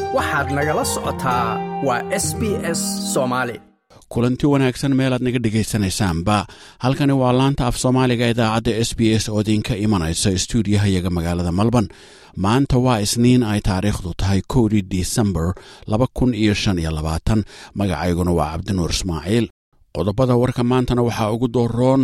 waxaad nagala socotaa waa s b s soomaali kulanti wanaagsan meelaad naga dhegaysanaysaanba halkani waa laanta af soomaaliga idaacadda s b s oo idinka imanaysa stuudiyahayaga magaalada malban maanta waa isniin ay taariikhdu tahay kowdii disembar laba kun iyo shan iyo labaatan magacayguna waa cabdinuur ismaaciil qodobada warka maantana waxaa ugu dooroon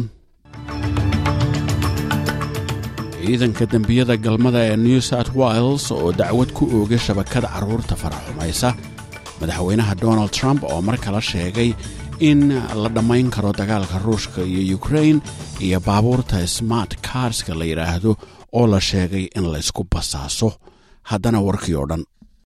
ciidanka dembiyada galmada ee new south wales oo dacwad ku oogay shabakada carruurta faraxumaysa madaxweynaha donald trump oo mar kale sheegay in la dhammayn karo dagaalka ruushka iyo ukrain iyo baabuurta smart karska la yidhaahdo oo la sheegay in laysku basaaso haddana warkii oo dhan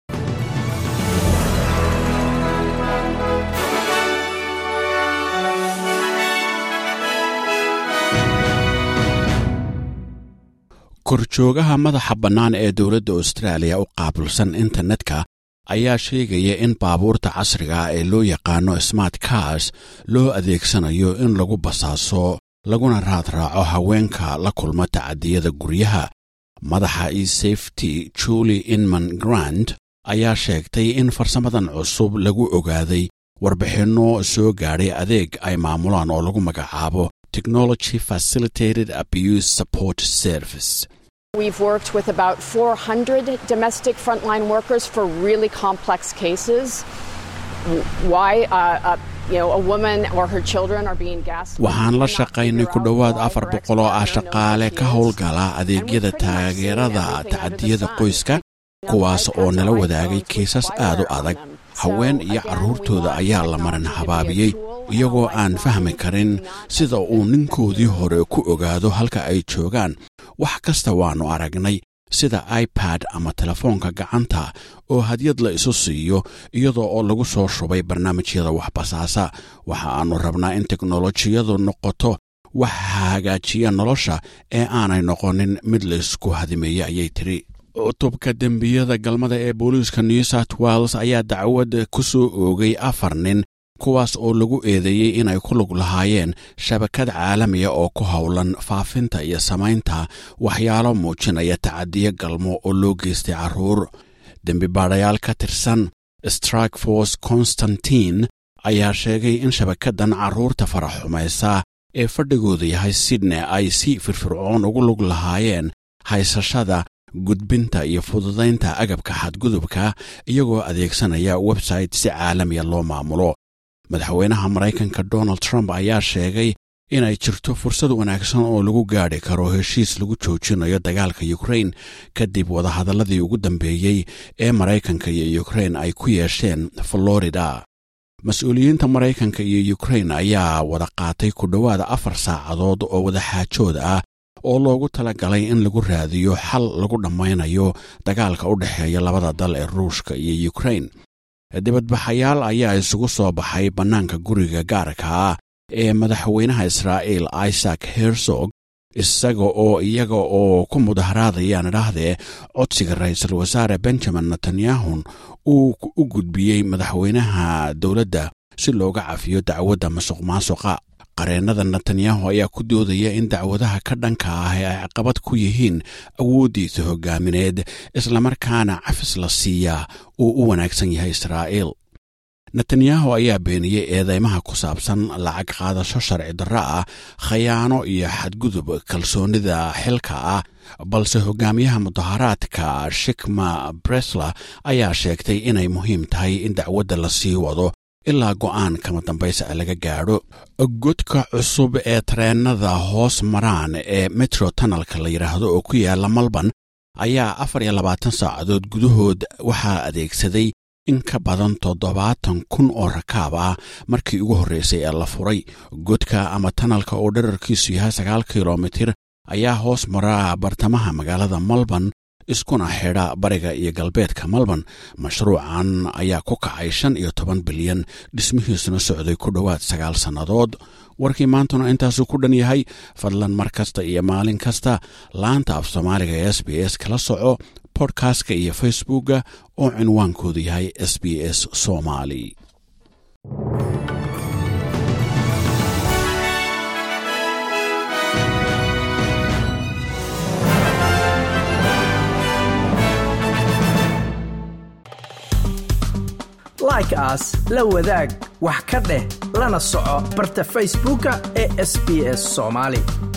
korjoogaha madaxa bannaan ee dowladda austraaliya u qaabulsan internetka ayaa sheegaya in baabuurta casriga ah ee loo yaqaano smart cars loo adeegsanayo in lagu basaaso laguna raadraaco haweenka la kulma tacadiyada guryaha madaxa e safety julie inman grant ayaa sheegtay in farsamadan cusub lagu ogaaday warbixinno soo gaadhay adeeg ay maamulaan oo lagu magacaabo technology facilitated abuse support service We've worked with about 400 domestic frontline workers for really complex cases. Why uh, uh, you know, a woman or her children are being gaslit. waxaan la shaqaynay ku dhowaad afar boqol oo ah shaqaale ka howlgala adeegyada taageerada tacadiyada qoyska kuwaas oo nala wadaagay kiisas aad u adag haween iyo carruurtooda ayaa la marin habaabiyey iyagoo aan fahmi karin sida uu ninkoodii hore ku ogaado halka ay joogaan wax kasta waannu aragnay sida ibad ama telefoonka gacanta oo hadyad la isu siiyo iyadoo oo lagu soo shubay barnaamijyada waxbasaasa waxa aannu rabnaa in teknolojiyadu noqoto wax hagaajiya nolosha ee aanay noqonin mid laysku hadimeeye ayay tidhi cutubka dembiyada galmada ee booliiska new south wales ayaa dacwad ku soo oogay afar nin kuwaas oo lagu eedeeyey inay ku lug lahaayeen shabakad caalamiya oo ku howlan faafinta iyo samaynta waxyaalo muujinaya tacadiyo galmo oo loo geystay carruur dembi baadhayaal ka tirsan strike force constantine ayaa sheegay in shabakaddan carruurta faraxumaysa ee fadhigooda yahay sydney ay si firfircoon ugu lug lahaayeen haysashada gudbinta iyo fududaynta agabka xadgudubka iyagoo adeegsanaya website si caalamiya loo maamulo madaxweynaha maraykanka donald trump ayaa sheegay inay jirto fursad wanaagsan oo lagu gaadhi karo heshiis lagu joojinayo dagaalka ukrain kadib wadahadalladii ugu dambeeyey ee maraykanka iyo ukrain ay ku yeesheen florida mas-uuliyiinta maraykanka iyo ukrain ayaa wada qaatay ku dhowaada afar saacadood oo wadaxaajood ah oo loogu tala galay in lagu raadiyo xal lagu dhammaynayo dagaalka u dhexeeya labada dal ee ruushka iyo ukrain dibadbaxayaal ayaa isugu soo baxay bannaanka guriga gaarka ah ee madaxweynaha israa'iil isaac herzog isaga oo iyaga oo ku mudaharaadayaan idhaahdee codsiga ra'iisul wasaare benjamin netanyahun uu u gudbiyey madaxweynaha dowladda si looga cafiyo dacwadda masuq maasuqa qareennada netanyahu ayaa ku doodaya in dacwadaha ka dhanka ah ee ay caqabad ku yihiin awooddiisa hoggaamineed islamarkaana cafis la siiyaa uu u wanaagsan yahay israa'iil netanyahu ayaa beeniyey eedeymaha ku saabsan lacag qaadasho sharci darro ah khayaano iyo xadgudub kalsoonnida xilka ah balse hogaamiyaha mudaharaadka shikma bresler ayaa sheegtay inay muhiim tahay in dacwadda la sii wado ilaa go'aan kama dambaysa laga gaadho godka cusub ee tareennada hoos maraan ee metro tunnelka la yidhaahdo oo ku yaala malban ayaa afar iyo labaatan saacadood gudahood waxaa adeegsaday in ka badan toddobaatan kun oo rakaab ah markii ugu horreysay ee la furay godka ama tanalka oo dherarkiisu yahay sagaal kilomitir ayaa hoos mara bartamaha magaalada malban iskuna xidha bariga iyo galbeedka malban mashruucan ayaa ku kacay shan iyo toban bilyan dhismihiisuna socday ku dhowaad sagaal sannadood warkii maantuna intaasuu ku dhan yahay fadlan mar kasta iyo maalin kasta laanta af soomaaliga ee s b s kala soco bodkastka iyo facebookga oo cinwaankoodu yahay s b s somali like aas la wadaag wax ka dheh lana soco barta facebooka ee sb s soomaali